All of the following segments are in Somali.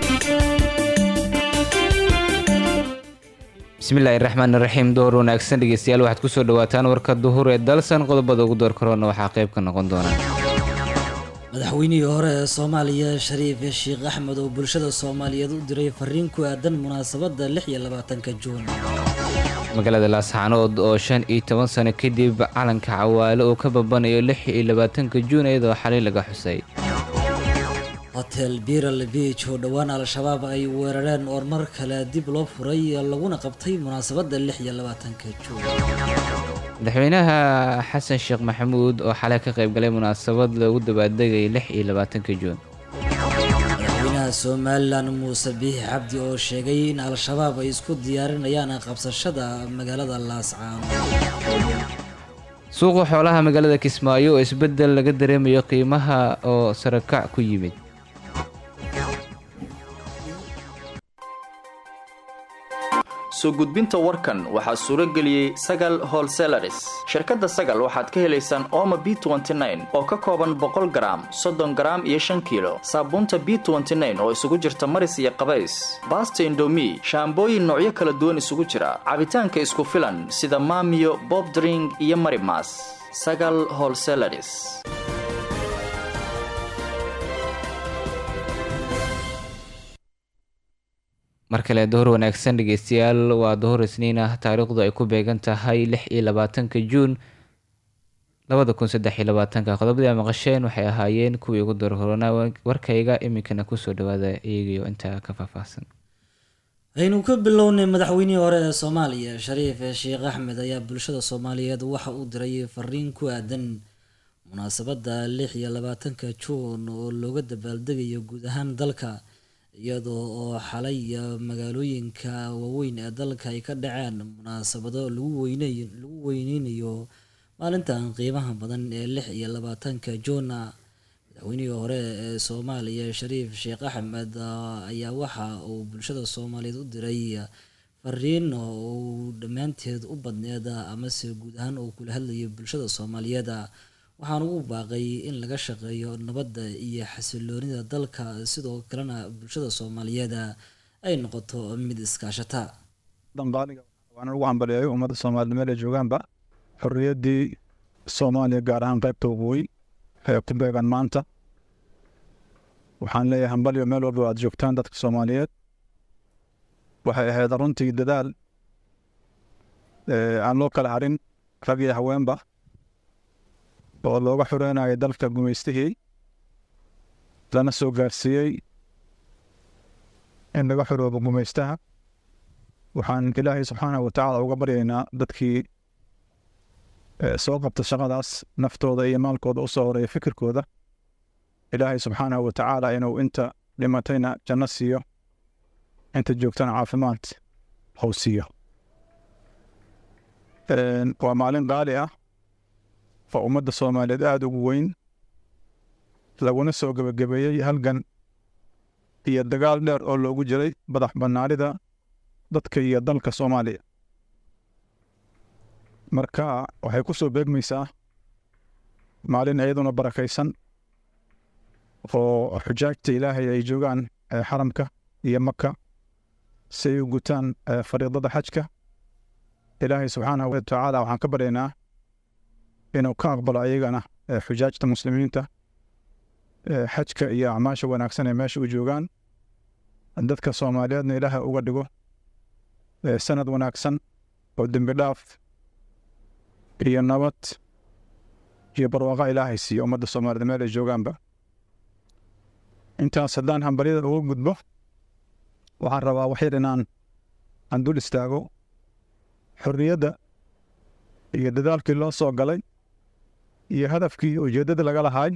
bismillaahi raxmaan raxiim door wanaagsan dhegeystayaal waxaad kusoo dhawaataan warka duhur ee dalsan qodobada ugu door karoona waxaa qayb ka noqon doona madaxweynihii hore ee soomaaliya shariif sheekh axmed oo bulshada soomaaliyeed u diray fariin ku aadan munaasabadda lix iyo labaatanka juun magaalada laasxaanood oo shan iyo toban sano kadib calanka cawaale oo ka babanayo lix iyo labaatanka juun iyadoo xalay laga xusay hotel biral beach oo dhowaan al-shabaab ay weerareen oo mar kale dib loo furay laguna qabtay munaasabadda lix iyo labaatanka juun madaxweynaha xasan sheekh maxamuud oo xalay ka qaybgalay munaasabad loogu dabaaldegay lix iyo labaatanka juun madaxweynaha somalilan muuse biixi cabdi oo sheegay in al-shabaab ay isku diyaarinayaan qabsashada magaalada laascaano suuqa xoolaha magaalada kismaayo oo isbeddel laga dareemayo qiimaha oo sarakac ku yimid soo gudbinta warkan waxaa suuro geliyey sagal holselaris shirkadda sagal waxaad ka helaysaan ooma b oo ka kooban boqol garaam soddon garaam iyo shan kiilo saabuunta b oo isugu jirta maris iyo qabays baasta indomi shaambooyin noocyo kala duwan isugu jira cabitaanka isku filan sida maamiyo bobdring iyo marimas sagal holselaris mar kale dohor wanaagsan dhegeystayaal waa dohor isniin ah taariikhdu ay ku beegan tahay lix iyo labaatanka juun labada kun saddex iyo labaatanka qodobadii a maqasheen waxay ahaayeen kuwii ugu doorhorona warkayga iminkana kusoo dhawaada iyagiyo intaa ka faahfaahsan aynu ka bilownay madaxweynihii hore ee soomaaliya shariif sheekh axmed ayaa bulshada soomaaliyeed waxa uu diray fariin ku aadan munaasabadda lix iyo labaatanka juun oo looga dabaaldegayo guud ahaan dalka iyadoo oo xalay magaalooyinka waaweyn ee dalka ay ka dhaceen munaasabado lagu weyney lagu weyneynayo maalintan qiimaha badan ee lix iyo labaatanka juuna madaxweynihii hore ee soomaaliya shariif sheekh axmed ayaa waxa uu bulshada soomaaliyeed u diray fariin uu dhammaanteed u badneed amase guud ahaan uu kula hadlayay bulshada soomaaliyeed waxaan ugu baaqay in laga shaqeeyo nabadda iyo xasiloonida dalka sidoo kalena bulshada soomaaliyeed ay noqoto mid iskaashata dambaaliga waana ugu hambaliyayo ummadda soomaalida meel ay joogaanba xorriyaddii soomaaliya gaar ahaan qaybta waqooyi ee ku beegan maanta waxaan leeyahay hambalyo meel walba aad joogtaan dadka soomaaliyeed waxay ahayd runtii dadaal aan loo kala harin rag iyo haweenba oo looga xoreynayo dalka gumaystihii lana soo gaarsiiyey in laga xoroobo gumaystaha waxaan ilaahay subxaanahu watacaala uga baryaynaa dadkii soo qabta shaqadaas naftooda iyo maalkooda usoo horeeya fikirkooda ilaahay subxaanahu watacaala inuu inta dhimatayna janno siiyo inta joogtana caafimaad hou siiyo waa maalin qaali ah oo ummadda soomaaliyeed aada ugu weyn laguna soo gebagabeeyey halgan iyo dagaal dheer oo loogu jiray badax bannaanida dadka iyo dalka soomaaliya marka waxay ku soo beegmaysaa maalin iyaduna barakaysan oo xujaajta ilaahay ay joogaan xaramka iyo maka si ay u gutaan fariidada xajka ilaahay subxaanahu watacaala waxaan ka baryaynaa inuu ka aqbalo ayagana xujaajta muslimiinta xajka iyo acmaasha wanaagsan ee meesha u joogaan dadka soomaaliyeedna ilaaha uga dhigo sanad wanaagsan oo dembi dhaaf iyo nabad iyo barwaaqa ilaahay siiyo ummadda soomaaliyed meel ay joogaanba intaas haddaan hambalyada uga gudbo waxaan rabaa waxyar inaan aan dul istaago xorriyadda iyo dadaalkii loo soo galay iyo hadafkii ujeeddada laga lahaay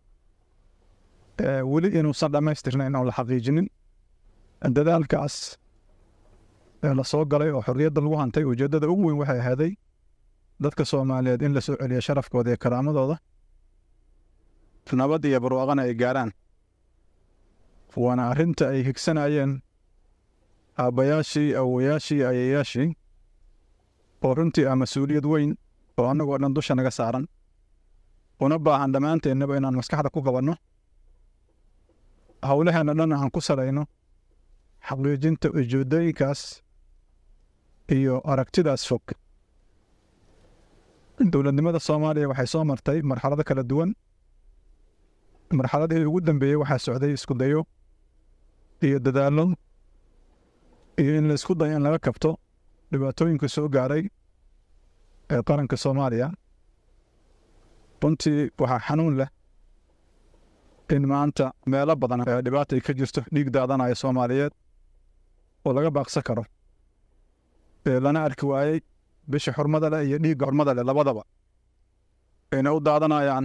weli inuusan dhammaystirnayn oon la xaqiijinin dadaalkaas ee la soo galay oo xorriyadda lagu hantay ujeeddada ugu weyn waxay ahaaday dadka soomaaliyeed in la soo celiyo sharafkooda iyo karaamadooda nabad iyo barwaaqana ay gaaraan waana arrinta ay higsanayeen aabbayaashii awowayaashii ayayaashii oo runtii ah mas-uuliyad weyn oo annagoo dhan dusha naga saaran una baahan dhammaanteennaba inaan maskaxda ku qabanno howlaheenna dhan aan ku salayno xaqiijinta ujeedooyinkaas iyo aragtidaas fog dowladnimada soomaaliya waxay soo martay marxalado kala duwan marxaladihii ugu dambeeyey waxaa socday isku dayo iyo dadaallo iyo in la isku dayo in laga kabto dhibaatooyinka soo gaaray ee qaranka soomaaliya runtii waxaa xanuun leh in maanta meelo badan ee dhibaata ay ka jirto dhiig daadanaya soomaaliyeed oo laga baaqsan karo ee lana arki waayey bisha xurmada leh iyo dhiigga xurmada leh labadaba ayna u daadanayaan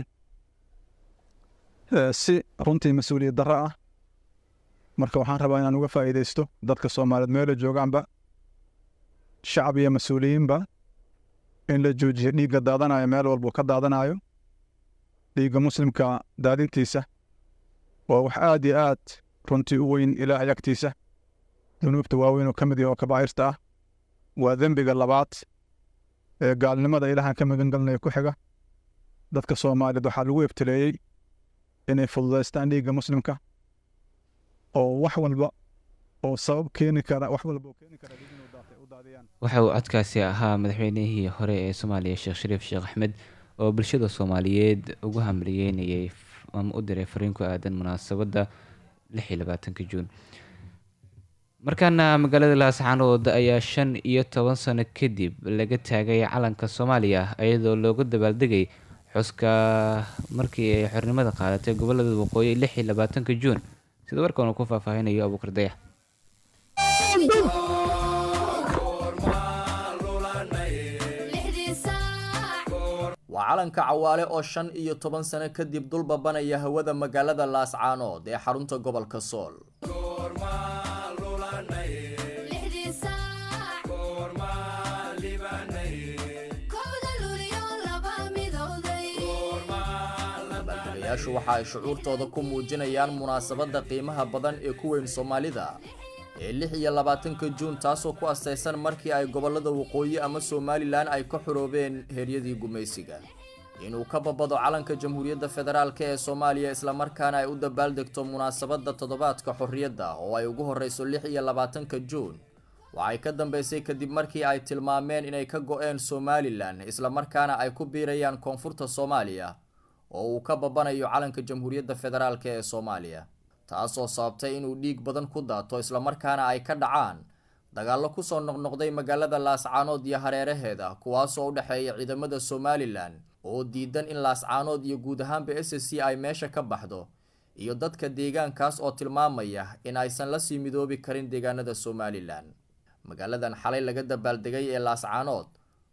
si runtii mas-uuliyad darro ah marka waxaan rabaa inaan uga faa'iidaysto dadka soomaaliyeed meelo joogaanba shacab iyo mas-uuliyiinba in la joojiyo dhiigga daadanayo meel walbuu ka daadanayo dhiigga muslimka daadintiisa waa wax aad iyo aad runtii u weyn ilaahay agtiisa dunuubta waaweyn oo ka mid yaha oo kabaa'irta ah waa dembiga labaad ee gaalnimada ilaahan ka magan galnaya ku xiga dadka soomaaliyeed waxaa lagu ebteleeyey inay fududaystaan dhiigga muslimka oo wax walba oo sabab keeni kara wax walba oo keeni kara dhiig inuu daatay u daadiyaan waxa uu codkaasi ahaa madaxweynihii hore ee soomaaliya sheekh shariif sheekh axmed oo bulshada soomaaliyeed ugu hamriyeynayay ama u diray fariin ku aadan munaasabadda lix iyo labaatanka juun markaana magaalada laascaanood ayaa shan iyo toban sano kadib laga taagay calanka soomaaliya iyadoo loogu dabaaldegay xuska markii ay xornimada qaadatay gobolada waqooyi lix iyo labaatanka juun sida warkan uu ku faahfaahinayo abuukar dayax waa calanka cawaale oo shan iyo toban sano kadib dul babanaya hawada magaalada laascaanood ee xarunta gobolka sool dabaaldagayaashu waxa ay shucuurtooda ku muujinayaan munaasabadda qiimaha badan ee ku weyn soomaalida ee lix iyo labaatanka juun taasoo ku astaysan markii ay gobolada waqooyi ama somalilan ay ka xoroobeen heeryadii gumaysiga inuu ka babado calanka jamhuuriyadda federaalk ee soomaaliya islamarkaana ay u dabaaldegto munaasabadda toddobaadka xorriyadda oo ay ugu horreyso lix iyo labaatanka juun waxay ka dambeysay kadib markii ay tilmaameen inay ka go-een somalilan islamarkaana ay ku biirayaan koonfurta soomaaliya oo uu ka babanayo calanka jamhuuriyadda federaalk ee soomaaliya taasoo sababtay inuu dhiig badan ku daato islamarkaana ay ka dhacaan dagaallo kusoo noqnoqday magaalada laascaanood iyo hareeraheeda kuwaasoo u dhexeeya ciidamada somalilan oo diidan in laascaanood iyo guud ahaanba s c ay meesha ka baxdo iyo dadka deegaankaas oo tilmaamaya in aysan la sii midoobi karin deegaanada somalilan magaaladan xalay laga dabaaldegay ee laascaanood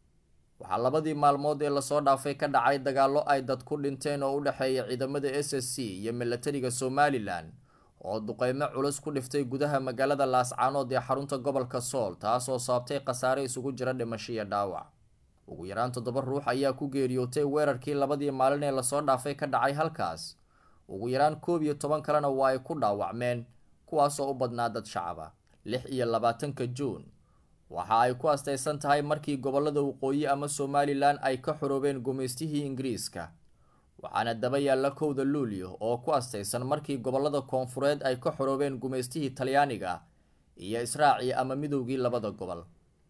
waxaa labadii maalmood ee lasoo dhaafay ka dhacay dagaallo ay dad ku dhinteen oo u dhexeeya ciidamada s s c iyo milatariga somalilan oo duqeymo culus ku dhiftay gudaha magaalada laascaanood ee xarunta gobolka sool taasoo sababtay khasaare isugu jira dhimasho iyo dhaawac ugu yaraan toddoba ruux ayaa ku geeriyootay weerarkii labadii maalin ee lasoo dhaafay ka dhacay halkaas ugu yaraan koob iyo toban kalena waa ay ku dhaawacmeen kuwaasoo u badnaa dad shacaba lix iyo labaatanka juun waxa ay ku astaysan tahay markii gobolada waqooyi ama somalilan ay ka xoroobeen gumaystihii ingiriiska waxaana daba yaalla kowda luulyo oo ku astaysan markii gobolada koonfureed ay ka xoroobeen gumaystihii talyaaniga iyo israaci ama midowgii labada gobol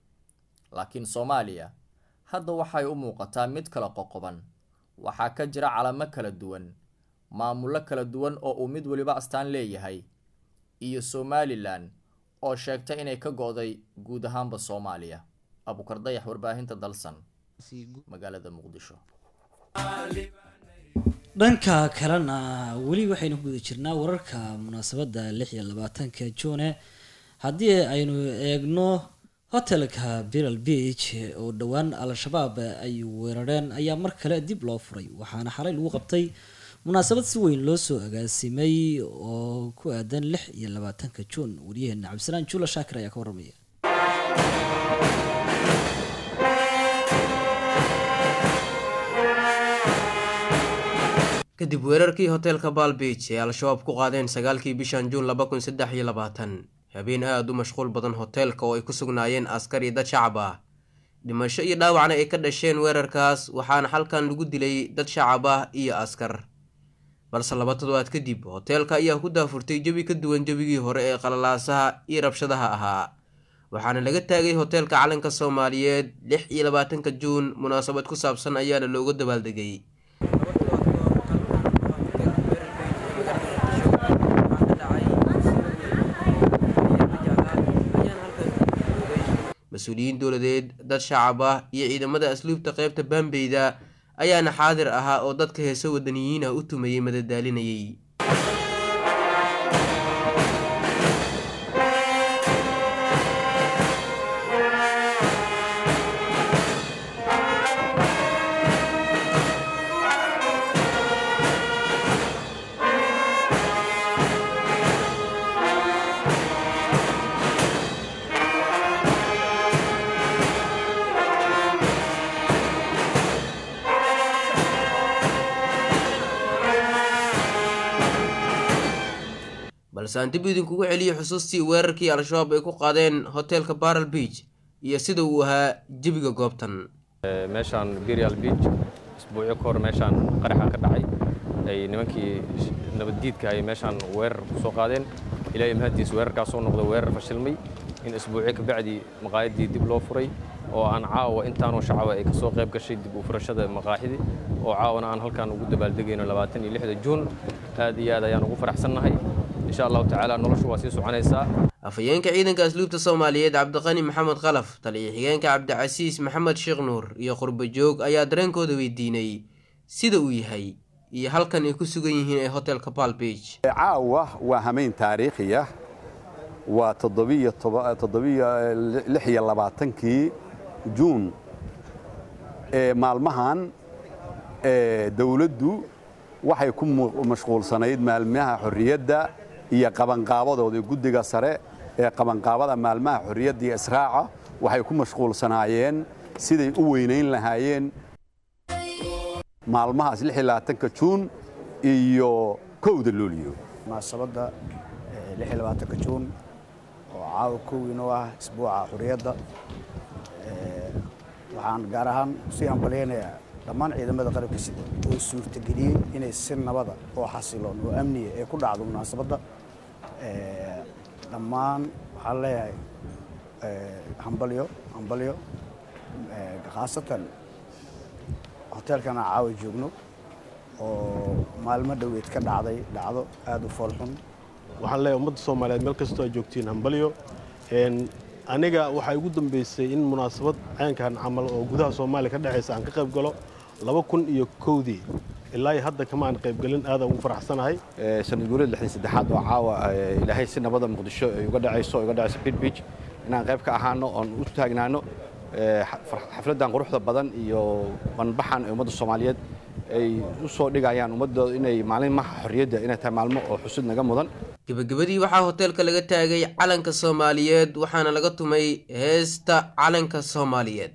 laakiin soomaaliya hadda waxay u muuqataa mid kala qoqoban waxaa ka jira calamo kala duwan maamullo kala duwan oo uu mid weliba astaan leeyahay iyo somalilan oo sheegtay inay ka go-day guud ahaanba soomaaliya abukar dayax warbaahinta dalsan magaalada muqdisho dhanka kalena weli waxaynu ku guda jirnaa wararka munaasabadda lix iyo labaatanka juune haddii aynu eegno hotelka biral beach oo dhowaan al-shabaab ay weerareen ayaa mar kale dib loo furay waxaana xalay lagu qabtay munaasabad si weyn loo soo agaasimay oo ku aadan lix iyo labaatanka juun waryaheena cabdisalaan juula shaakir ayaa ka warramaya kadib weerarkii hoteelka baalbiij ee al-shabaab ku qaadeen sagaalkii bishan juun laba kun saddex iyo labaatan habeen aada u mashquul badan hoteelka oo ay ku sugnaayeen askar iyo dad shacab ah dhimasho iyo dhaawacna ay ka dhasheen weerarkaas waxaana halkan lagu dilay dad shacab ah iyo askar balse laba toddobaad kadib hoteelka ayaa ku daafurtay jebi ka duwan jebigii hore ee qalalaasaha iyo rabshadaha ahaa waxaana laga taagay hoteelka calanka soomaaliyeed lix iyo labaatanka juun munaasabad ku saabsan ayaana looga dabaaldegay mas-uuliyiin dowladeed dad shacab ah iyo ciidamada asluubta qeybta baambeyda ayaana xaadir ahaa oo dadka heese wadaniyiin ah u tumayay madadaalinayay balse aan dib idinkugu celiyo xusuustii weerarkii al-shabaab ay ku qaadeen hoteelka baral beach iyo sida uu ahaa jebiga goobtan meeshaan berial beach isbuucyo ka hor meeshaan qaraxa ka dhacay ay nimankii nabaddiidka ay meeshaan weerar ku soo qaadeen ilaahay mahaddiis weerarkaas soo noqday weerar fashilmay in isbuucyo kabacdi maqaayaddii dib loo furay oo aan caawa intaanoo shacaba ay ka soo qayb gashay dib u furashada maqaaxidii oo caawana aan halkaan ugu dabaaldegayno labaatan iyo lixda juun aad iyo aad ayaan ugu faraxsannahay insha allahu tacaala noloshu waa sii soconaysaa afhayeenka ciidanka asluubta soomaaliyeed cabdiqani maxamed khalaf taliyo xigeenka cabdicasiis maxamed sheekh nuur iyo qurba joog ayaa dareenkooda weydiinay sida uu yahay iyo halkan ay ku sugan yihiin ee hotelka bal beach caawa waa hamayn taariikhiya waa toddobiyo lix iyo labaatankii juun ee maalmahan dowladdu waxay ku mashquulsanayd maalmaha xorriyadda iyo qabanqaabadooda guddiga sare ee qabanqaabada maalmaha xorriyadda iyo israaca waxay ku mashquulsanaayeen siday u weynayn lahaayeen maalmahaas lix iyo labaatanka juun iyo kowda luuliyo munaasabadda lix iyo labaatanka juun oo caawa kowiin u ah isbuuca xorriyadda waxaan gaar ahaan sii hambalyaynayaa dhammaan ciidamada qalabka sida oo suurtageliyey inay si nabada oo xasiloon oo amniya ay ku dhacdo munaasabadda dhammaan waxaan leeyahay hambalyo hambalyo khaasatan hoteelkan aan caawa joogno oo maalmo dhoweed ka dhacday dhacdo aada u foolxun waxaan leeyahay ummadda soomaaliyeed meel kastoo aad joogtiin hambalyo aniga waxaa igu dambeysay in munaasabad caynkan camal oo gudaha soomaaliya ka dhexaysa aan ka qayb galo laba kun iyo kowdii ilaa hadda kama aan qaybgelin aadaan ugu faraxsanahay sanad guurida lixdan saddexaad oo caawa ilaahay si nabada muqdisho ay uga dhacayso uga dhacayso pit beach inaan qayb ka ahaano oon u taagnaano xafladdan quruxda badan iyo banbaxan ee ummadda soomaaliyeed ay u soo dhigayaan ummaddooda inay maalmaha xorriyadda inay tahay maalmo oo xusud naga mudan gebagabadii waxaa hoteelka laga taagay calanka soomaaliyeed waxaana laga tumay heesta calanka soomaaliyeed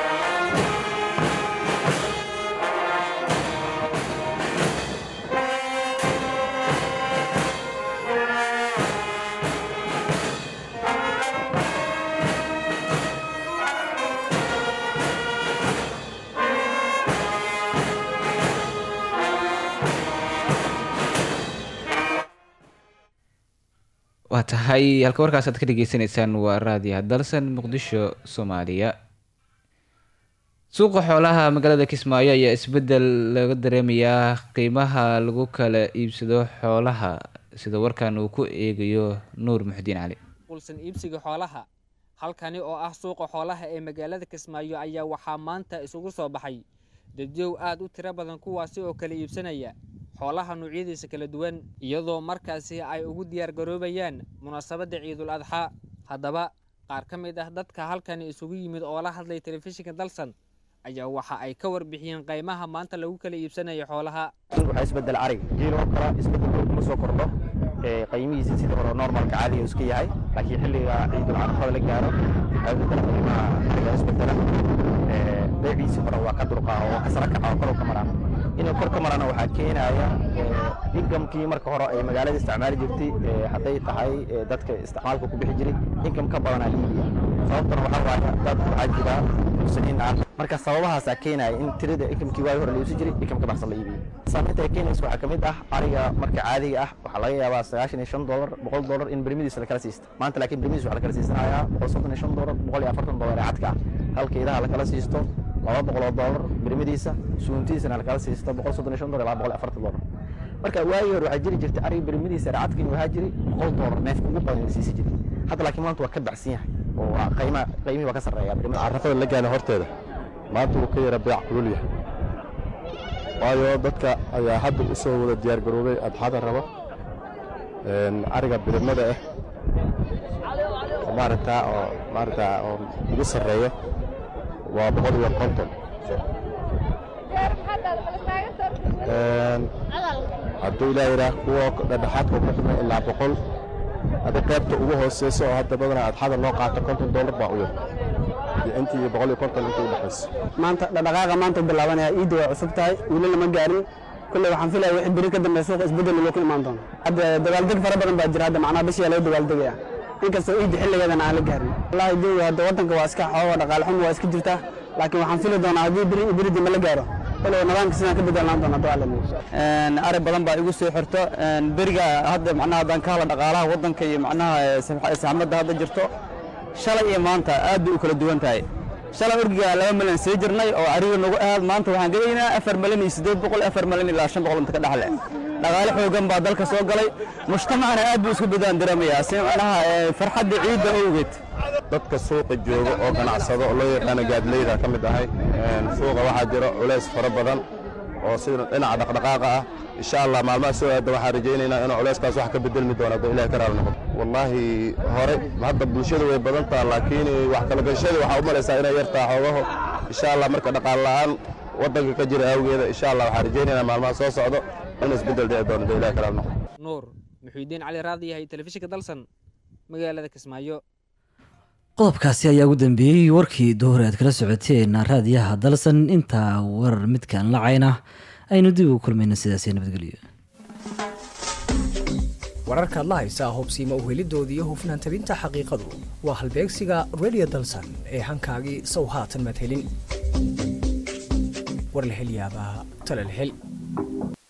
waa tahay halka warkaas aad ka dhegeysaneysaan waa raadiyaha dalsan muqdisho soomaaliya suuqa xoolaha magaalada kismaayo ayaa isbedel laga dareemayaa qiimaha lagu kala iibsado xoolaha sida warkan uu ku eegayo nuur muxudiin cali qulsan iibsiga xoolaha halkani oo ah suuqa xoolaha ee magaalada kismaayo ayaa waxaa maanta isugu soo baxay dadyow aad u tiro badan kuwaasi oo kala iibsanaya xoolaha noocyadiisa kala duwan iyadoo markaasi ay ugu diyaargaroobayaan munaasabadda ciidul adxaa haddaba qaar ka mid ah dadka halkani isugu yimid oo la hadlay telefishinka dalsan ayaa waxa ay ka warbixiyeen qaymaha maanta lagu kala iibsanayo xoolaha waxaa isbedel arig geeloo kale isbedel kuma soo kordho qaymihiisa sida hore normalka caadiga iska yahay laakiin xilliga ciidul adxada la gaaro waxaa bedela qiimaha ariga isbedela beeciisa hore waa ka durqaa oo ka sara kaca oo kor ka maraa inay kor ka marana waxaa keenaya inkamkii marka hore ay magaalada isticmaali jirtay hadday tahay dadka isticmaalka ku bixi jiray inkam ka badanaa la iibiya sababtana waxaa waaya dad waxaa jira muslimiin ah marka sababahaasaa keenaya in tirada inkamkii waagi hore la iibsan jiray inkam ka baxsan la iibiyo saameynta ay keenaysa waxaa ka mid ah ariga marka caadiga ah waxaa laga yaabaa sagaashan iyo shan doolar boqol doolar in bermadiisa lakala siista maanta laakiin bermadiis waxaa lakala siisanayaa boqol soddon iyo shan doolar boqol iyo afartan doolar ee cadka ah halka idaha lakala siisto laba boqoloo doolar bermadiisa suuntiisana lakala siisto boqol soddon iyo shan doolar ilaa boqol iyo afartan doolar marka waagii hore waxaa jiri jirtay ariga bermadiisa racadka inuu ahaa jiray boqol doolar neefka ugu badan la siisi jiray hadda laakiin maanta waa ka baxsan yahay oo qiima qiimihii waa ka sarreeya carrafada la gaana horteeda maanta wuu ka yara beec kulul yahay waayo dadka ayaa hadda u soo wada diyaargaroobay adxada raba ariga birimada ah oo maaragtaa oo maaragtaa oo ugu sarreeya waa boqol iyo konton hadduu ilaa yidhaah kuwa dhexdhexaadka ku xidhan ilaa boqol hadda qaybta ugu hooseysa oo hadda badanaa adxada loo qaato konton doolar baa u yar iyo intii iyo boqol iyo konton intii u dhexaysa maanta dhaqdhaqaaqa maanta u bilaabanaya iidda waa cusub tahay weli lama gaarin kulley waxaan filaya wixii beri ka dambeeya suuqa isbeddel loo ku imaan doono hadda dabaaldeg fara badan baa jira hadda macnaha bishiyaa laga dabaaldegaya inkastoo iidda xilligeedana aan la gaarin wallahi jooga hadda waddanka waa iska xooga dhaqaale xumo waa iska jirtaa laakiin waxaan fili doonaa haddii beri beri dambe la gaaro kulley nidaamka sidaan ka bedelaan doona hadda waa ari badan baa igu soo xirto beriga hadda macnaha haddaan ka hadla dhaqaalaha waddanka iyo macnaha saxmadda hadda jirto shalay iyo maanta aad bay u kala duwan tahay shalay orgiga laba milyan sii jirnay oo ariga nagu ahaad maanta waxaan gelaynaa afar milyan iyo siddeed boqol afar milyan ilaa shan boqol inta ka dhexle dhaqaale xoogan baa dalka soo galay mujtamacana aad buu isku bedaan dareemayaa si macnaha farxadda ciidda owgeed dadka suuqa jooga oo ganacsado oo loo yaqaano gaadleyda ka mid ahay suuqa waxaa jira culays fara badan oo sida dhinaca dhaqdhaqaaqa ah insha allah maalmaha soo aada waxaan rajaynaynaa inuu culayskaas wax ka bedelmi doono hadduu ilahi ka raali noqdo wallaahi hore hadda bulshada way badan taha laakiin wax kala gashada waxaa u malaysaa inay yartaa xoogaho insha allah marka dhaqaal la'aan waddanka ka jira awgeeda insha allah waxaan rajaynaynaa maalmaha soo socdo inuu isbedel dhici doono hadduu ilahi ka raali noqdo nuur muxuudiin cali raadi yahay telefishinka dalsan magaalada kismaayo qodobkaasi ayaa ugu dambeeyey warkii duhur aad kala socoteen raadiyaha dalsan intaa warar midkaan lacayna aynu dib ugu kulmayna sidaasi nabadgelyo wararkaad la haysaa hubsiima uhelidoodii iyo hufnaan tabinta xaqiiqadu waa halbeegsiga radio dalsan ee hankaagii sow haatan madhelin war la hel yaabaa tala la hel